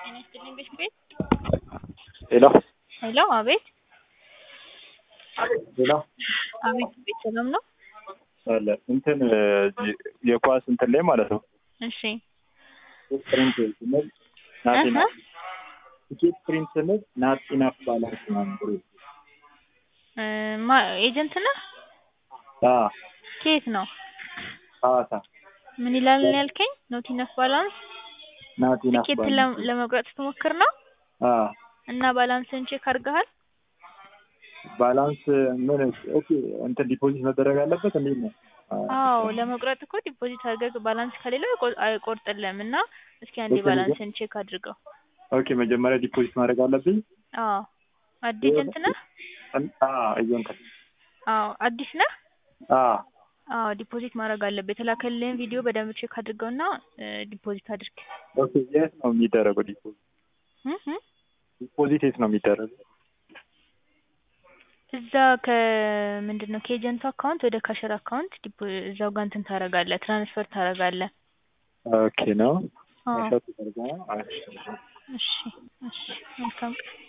ጤና ይስጥልኝ ቤት ቤት ሄሎ ሄሎ አቤት ሄሎ አቤት ቤት ሰላም ነው? አለ እንትን እዚህ የኳስ እንትን ላይ ማለት ነው እሺ ፕሪንት ስንል ናት ኢናፍ ቲኬት ፕሪንት ስንል ናት ኢናፍ ባላንስ ምናምን ብሎ እ ማ ኤጀንት ነህ? አ ከየት ነው? ሐዋሳ ምን ይላል ነው ያልከኝ? ኖት ኢነፍ ባላንስ ናት ኢናፍ ትኬት ባላንስ ለ- ለመቁረጥ ስትሞክር ነው? አ እና ባላንስን ቼክ አድርገሃል? ባላንስ ምን ኦኬ እንትን ዲፖዚት መደረግ አለበት እንዴት ነው? አዎ ለመቁረጥ እኮ ዲፖዚት አድርገህ ባላንስ ከሌለው አይቆ- አይቆርጥልህም እና እስኪ አንዴ ኦኬ፣ ባላንስን ቼክ አድርገው። ኦኬ መጀመሪያ ዲፖዚት ማድረግ አለብኝ? አዎ አዲስ ኤጀንት ነህ? አ እየንከ አዎ አዲስ ነህ? አ አዎ ዲፖዚት ማድረግ አለብህ። የተላከልህን ቪዲዮ በደንብ ቼክ አድርገውና እ ዲፖዚት አድርግ። ኦኬ የት ነው የሚደረገው ዲፖዚት? እህ እህ ዲፖዚት የት ነው የሚደረገው? እዛ ከምንድን ነው ከኤጀንቱ አካውንት ወደ ካሸር አካውንት ዲፖ- እዛው ጋር እንትን ታደርጋለህ፣ ትራንስፈር ታደርጋለህ። ኦኬ ነው አዎ ሸጥ ተደርጋ እሺ እሺ መልካም ቀን